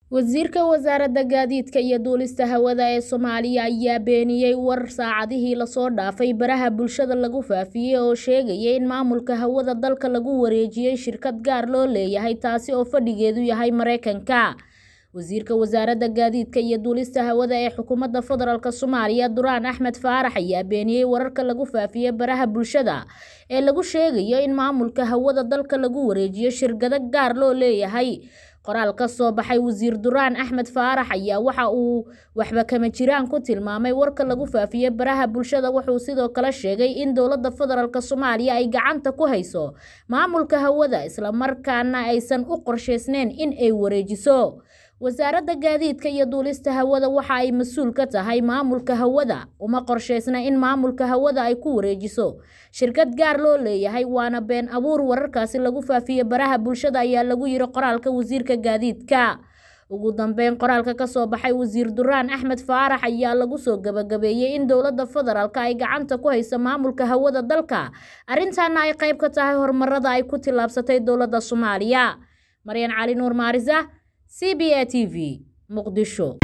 Wasiirka Wasaaradda Gaadiidka iyo Duulista Hawada ee Soomaaliya ayaa beeniyay war saacadihii la soo dhaafay baraha bulshada lagu faafiyay oo sheegaya in maamulka hawada dalka lagu wareejiyay shirkad gaar loo leeyahay taasi oo fadhigeedu yahay Mareykanka. Wasiirka Wasaaradda Gaadiidka iyo Duulista Hawada ee Xukuumadda Federaalk Soomaaliya Duraan Axmed Faarax ayaa beeniyay wararka lagu faafiyay baraha bulshada ee lagu sheegayo in maamulka hawada dalka lagu wareejiyo shirkado gaar loo leeyahay. Qoraal ka soo baxay Wasiir Duraan Axmed Faarax ayaa waxa uu waxba kama jiraan ku tilmaamay warka lagu faafiyay baraha bulshada wuxuu sidoo kale sheegay in dowladda federaalk Soomaaliya ay gacanta ku hayso maamulka hawada isla markaana aysan u qorsheysnayn in ay wareejiso. Wasaaradda Gaadiidka iyo Duulista Hawada waxa ay mas'uul ka tahay maamulka hawada, uma qorsheysna in maamulka hawada ay ku wareejiso shirkad gaar loo leeyahay waana been abuur wararkaasi lagu faafiyay baraha bulshada ayaa lagu yiri qoraalka Wasiirka Gaadiidka. Ugu dambeyn, qoraalka ka soo baxay Wasiir Duraan Axmed Faarax ayaa lagu soo gabagabeeyay in dowladda federaalk ay gacanta ku hayso maamulka hawada dalka, arrintaana ay qayb ka tahay horumarada ay ku tillaabsatay dowladda Soomaaliya. Maryan Cali Nuur Maarisa, CBA TV, Muqdisho.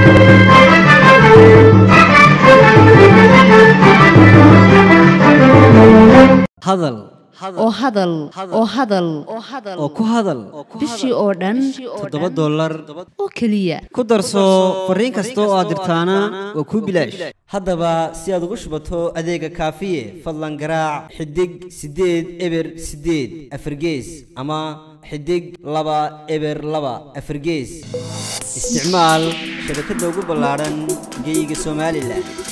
hadal oo hadal oo hadal oo ku hadal bishii oo dhan toddoba dollar oo keliya ku darso fariin kasta oo aad dirtaana waa kuu bilaash haddaba si aad ugu shubato adeega kaafiye fadlan garaac xidig siddeed eber siddeed afargees ama xidig laba eber laba afargees isticmaal shabakadda ugu ballaadhan geyga somalilan